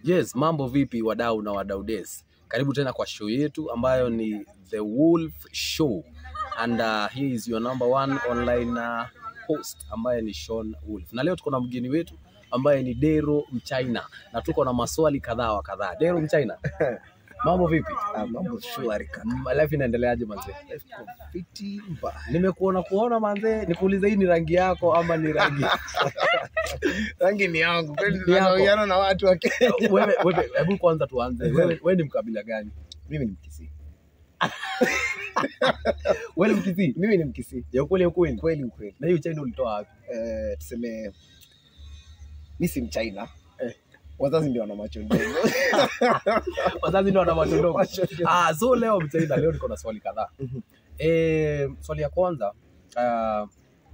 Yes, mambo vipi wadau na wadau des? Karibu tena kwa show yetu ambayo ni The Wolf Show and uh, he is your number one online uh, host ambaye ni Sean Wolf. Na leo tuko na mgeni wetu ambaye ni Dero Mchina na tuko na maswali kadhaa wa kadhaa. Dero Mchina, mambo vipi? Ah, mambo shwari kaka. Mm, Life inaendeleaje manze? Life iko fiti mbaya. Nimekuona kuona manze, nikuulize hii ni rangi yako ama ni rangi Rangi ni yangu. Kwani Ni yako. tunaoiana na watu wa Kenya. wewe, wewe, hebu kwanza tuanze. Wewe, wewe ni mkabila gani? Mimi ni Mkisii. Wewe ni Mkisii? Mimi ni Mkisii. Ya ukweli ya ukweli. Kweli ukweli. Na hiyo China ulitoa wapi? Eh, tuseme mimi si Mchina. Eh. Wazazi ndio wana macho ndogo. Wazazi ndio wana macho ndogo. Macho ndogo. Ah, so leo mtaida, leo niko na swali kadhaa. Mhm. Eh, swali ya kwanza uh,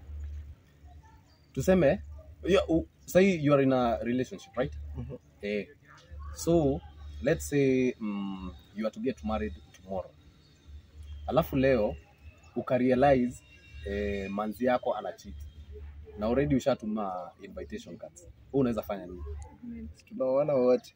tuseme you, uh, say you are in a relationship, right? Mhm. Eh, so let's say mm, you are to get married tomorrow. Alafu leo ukarealize eh, manzi yako ana cheat na already ushatuma invitation cards. Wewe unaweza fanya nini? Tunaoana wote.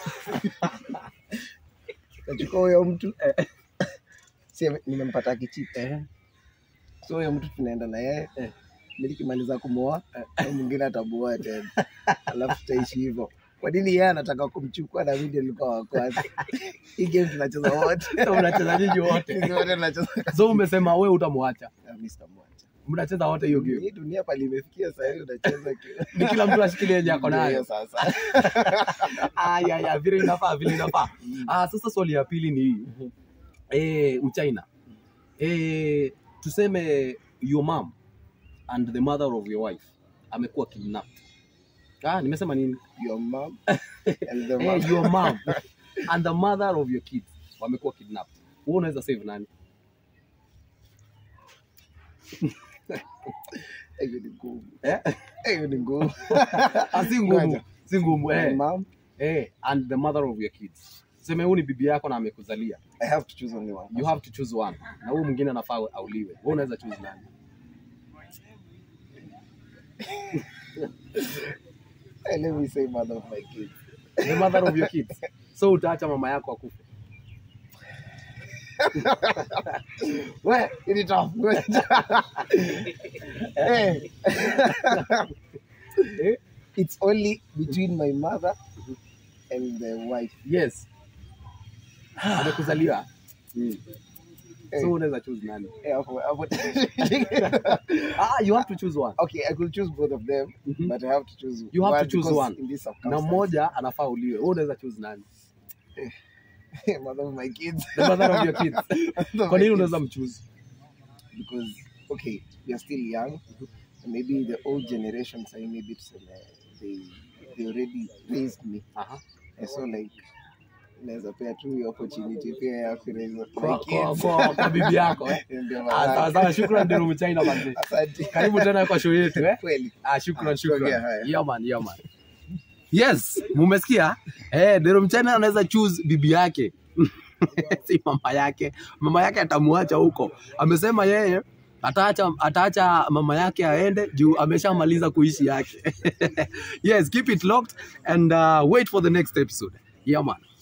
Nachukua huyo mtu si nimempata kichiti. Eh, So huyo mtu tunaenda na yeye. Eh. Nilikimaliza kumwoa, na mwingine atamuoa tena. Alafu tutaishi hivyo. Kwa nini yeye anataka kumchukua na mimi ndio nilikuwa wa kwanza? Hii game tunacheza wote. so mnacheza nyinyi wote. Sisi wote tunacheza. So umesema wewe utamwacha. Ah, mimi sitamwacha. Mnacheza wote hiyo game. Hii dunia pale imefikia sasa hivi unacheza kila. Ni kila mtu ashikilie yenye ako Ndio nayo. sasa. Aya ya vile inafaa vile inafaa. Ah, sasa swali ya pili ni hii. Eh, Mchina. Eh, tuseme your mom and the mother of your wife amekuwa kidnapped. Ah, nimesema nini? Your mom and the Eh, mom. your mom and the mother of your kids wamekuwa kidnapped. Wewe unaweza save nani? Hiyo ni ngumu. Eh? Hiyo ni ngumu. Ah, si ngumu. Ngoja. Si ngumu. My Eh. mom, Eh, and the mother of your kids. Tuseme huyu ni bibi yako na amekuzalia. I have to choose only one. you have to choose one na huyu mwingine anafaa auliwe wewe unaweza choose nani Eh, Let me say mother of my kids. the mother of your kids so utaacha mama yako akufe We, ini tough. Eh. Eh? It's only between my mother and the wife. yes amekuzalia Eh. so unaweza choose nani Eh, hapo- hapo- ah you have to choose one okay, I could choose both of them, Mhm. but I have to choose You have to one choose because one. in this na circumstance, mmoja anafaa uliwe wewe unaweza choose nani mother of my kids. the mother of your kids Mother of kwa my nini kids. unaweza mchoose because okay we are still young and maybe the old generation say maybe tuseme they they already raised me aha and so like naweza pea tu hiyo opportunity pia ya kuraise my kwa, kwa, kids kwa, kwa bibi yako eh Ndio ah maana. sawa sawa shukrani ndio mchaina manzi asante karibu tena kwa show yetu eh kweli Ah, shukran, Ah, shukran. tuongea haya. Yeah, man, yeah, man. Yes, mumesikia? Eh, Dero Mchana anaweza choose bibi yake. si mama yake. Mama yake atamuacha huko. Amesema yeye ataacha ataacha mama yake aende juu ameshamaliza kuishi yake. yes, keep it locked and uh, wait for the next episode. Yeah, man.